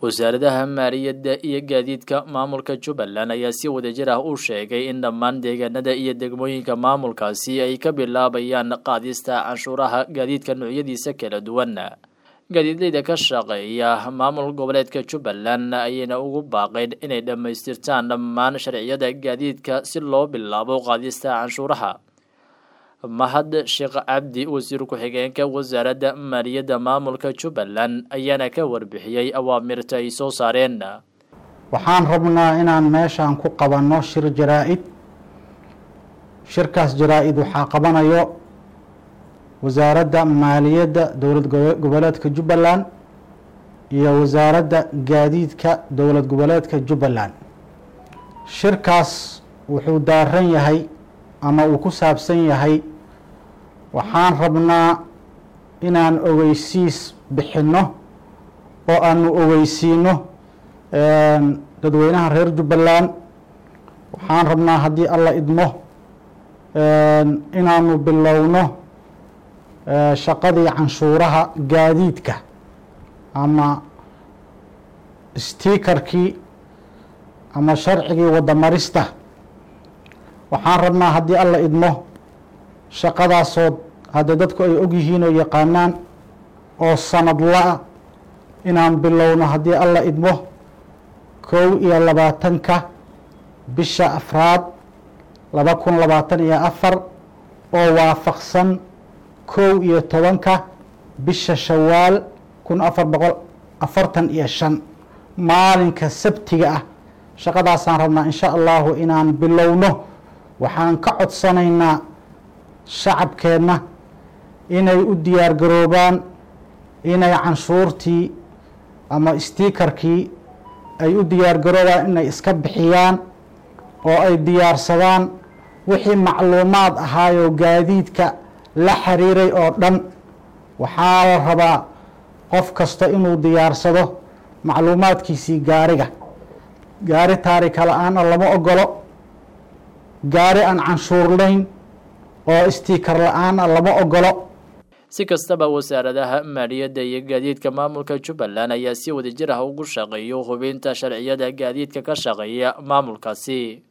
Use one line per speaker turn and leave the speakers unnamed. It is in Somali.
wasaaradaha maaliyadda iyo gaadiidka maamulka jubbaland ayaa si wadajir ah u sheegay in dhammaan deegaanada iyo degmooyinka maamulkaasi ay ka bilaabayaan qaadista canshuuraha gaadiidka noocyadiisa kala duwan gaadiidleyda ka shaqeeya maamul goboleedka jubbaland ayayna ugu baaqeen inay dhammaystirtaan dhammaan sharciyada gaadiidka si loo bilaabo qaadista canshuuraha mahad sheekh cabdi wasiir ku-xigeenka wasaaradda maaliyadda maamulka jubbaland ayaana ka warbixiyey awaamirta ay soo saareen
waxaan rabnaa inaan meeshaan ku qabanno shir jaraa-id shirkaas jaraa-id waxaa qabanayo wasaaradda maaliyadda dowlad goboleedka jubbaland iyo wasaaradda gaadiidka dowlad goboleedka jubbaland shirkaas wuxuu daaran yahay ama uu ku saabsan yahay waxaan rabnaa inaan ogeysiis bixinno oo aanu ogeysiino dadweynaha reer jubbaland waxaan rabnaa haddii alla idmo inaanu bilowno shaqadii canshuuraha gaadiidka ama stiikarkii ama sharcigii wadamarista waxaan rabnaa haddii alla idmo shaqadaasood haddee dadku ay ogyihiin oo yaqaanaan oo sanadla-a inaan bilowno haddii alla idmo kow iyo labaatanka bisha afraad laba kun labaatan iyo afar oo waafaqsan kow iyo tobanka bisha shawaal kun afar boqol afartan iyo shan maalinka sabtiga ah shaqadaasaan rabnaa insha allahu inaan bilowno waxaan ka codsanaynaa shacabkeenna inay u diyaar garoobaan inay canshuurtii ama stiikarkii ay u diyaar garoobaan inay iska bixiyaan oo ay diyaarsadaan wixii macluumaad ahaayoo gaadiidka la xiriiray oo dhan waxaa la rabaa qof kasta inuu diyaarsado macluumaadkiisii gaariga gaari taarika la-aana lama ogolo gaari aan canshuurlayn oo stiikar la-aana lama ogolo
si kastaba wasaaradaha maaliyadda iyo gaadiidka maamulka jubbaland ayaa si wadajir ah ugu shaqeeyo hubinta sharciyada gaadiidka ka shaqeeya maamulkaasi